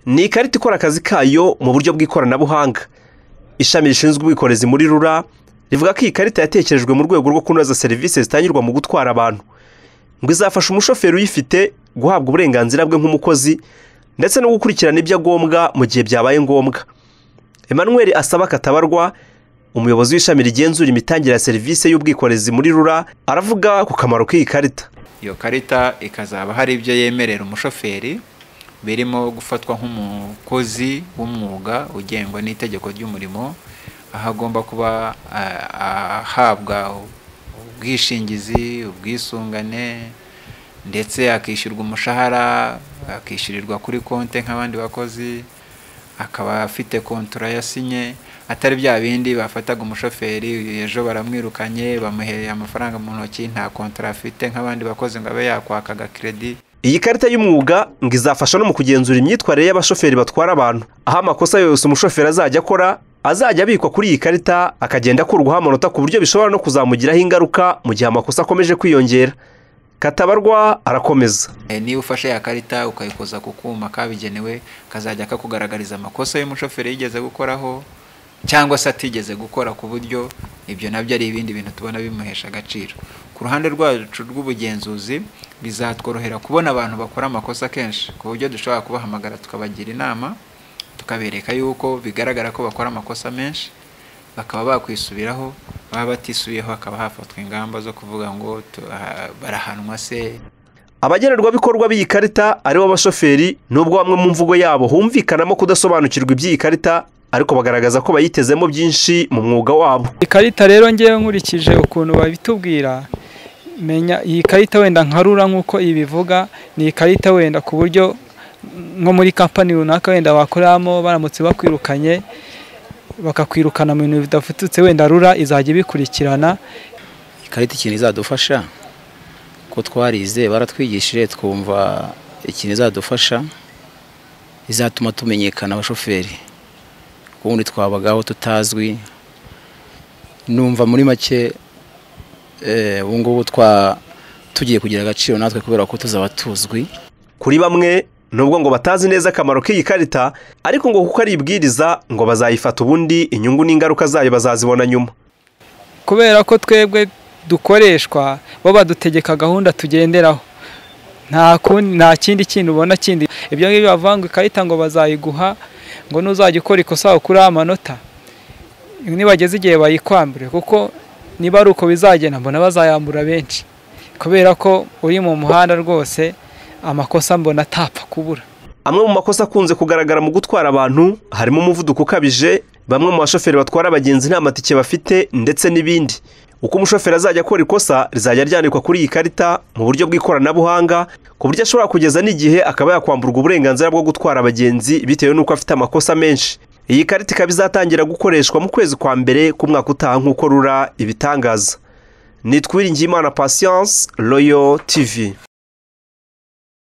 ni ikarita ikora akazi kayo mu buryo bw'ikoranabuhanga ishami rishinzwe ubwikorezi muri rura rivuga ko iyi karita yatekerejwe mu rwego rwo kunoza serivisi zitangirwa mu gutwara abantu ngo izafasha umushoferi uyifite guhabwa uburenganzira bwe nk'umukozi ndetse no gukurikirana ibyo agombwa mu gihe byabaye ngombwa Emmanuel asaba katabarwa umuyobozi w'ishami rigenzura imitangire ya serivisi y'ubwikorezi muri rura aravuga ku kamaro k'iyi karita iyo karita ikazaba hari ibyo yemerera umushoferi birimo gufatwa nk'umukozi w'umwuga ugengwa n'itegeko ry'umurimo aho agomba kuba ahabwa ubwishingizi ubwisungane ndetse akishyurwa umushahara akishyurirwa kuri konti nk'abandi bakozi akaba afite kontura yasinye atari bya bindi bafataga umushoferi ejo baramwirukanye bamuhereye amafaranga mu ntoki nta kontura afite nk'abandi bakozi ngo abe yakwakaga keredi iyi karita y'umwuga ngo izafasha no mu kugenzura imyitwarire y'abashoferi batwara abantu aho amakosa yose umushoferi azajya akora azajya abikwa kuri iyi karita akagenda akurwaho amanota ku buryo bishobora no kuzamugiraho ingaruka mu gihe amakosa akomeje kwiyongera katabarwa arakomeza niba ufashe ya karita ukayikoza ku kuma kabigenewe kazajya kakugaragariza amakosa y'umushoferi yigeze gukoraho cyangwa se atigeze gukora ku buryo ibyo nabyo ari ibindi bintu tubona bimuhesha agaciro ku ruhande rwacu rw'ubugenzuzi bizatworohera kubona abantu bakora amakosa kenshi ku buryo dushobora kubahamagara tukabagira inama tukabereka yuko bigaragara ko bakora amakosa menshi bakaba bakwisubiraho baba batisubiyeho hakaba hafatwa ingamba zo kuvuga ngo barahanwa se abagenerwabikorwa b'iyi karita aribo bashoferi nubwo bamwe mu mvugo yabo humvikanamo kudasobanukirwa iby'iyi karita ariko bagaragaza ko bayitezemo byinshi mu mwuga wabo ikarita rero ngewe nkurikije ukuntu babitubwira menya iyi karita wenda nkarura nk'uko ibivuga ni ikarita wenda ku buryo nko muri kampani runaka wenda bakoreramo baramutse bakwirukanye bakakwirukana mu bintu bidafututse wenda rura izajya ibikurikirana ikarita ikintu izadufasha ko twarize baratwigishije twumva ikintu izadufasha izatuma tumenyekana abashoferi ubundi twabagaho tutazwi numva muri make ubu ngubu tugiye kugira agaciro natwe kubera ko tuzaba tuzwi kuri bamwe nubwo ngo batazi neza akamaro k'iyi karita ariko ngo kuko ari ibwiriza ngo bazayifata ubundi inyungu n'ingaruka zayo bazazibona nyuma kubera ko twebwe dukoreshwa bo badutegeka gahunda tugenderaho nta kindi kintu ubona kindi ibyo ngibyo bavuga ngo ikarita ngo bazayiguha ngo nuzajya ukora ikosa ukuriho amanota nibageze igihe bayikwambure kuko niba ari uko bizagenda mbona bazayambura benshi kubera ko uri mu muhanda rwose amakosa mbona atapfa kubura amwe mu makosa akunze kugaragara mu gutwara abantu harimo umuvuduko ukabije bamwe mu bashoferi batwara abagenzi nta matike bafite ndetse n'ibindi uko umushoferi azajya akora ikosa rizajya ryandikwa kuri iyi karita mu buryo bw'ikoranabuhanga ku buryo ashobora kugeza n'igihe akaba yakwamburwa uburenganzira bwo gutwara abagenzi bitewe n'uko afite amakosa menshi iyi karita ikaba izatangira gukoreshwa mu kwezi kwa mbere k'umwaka utaha nk'uko rura ibitangaza nitwiringiye imana pasiyanse royo tivi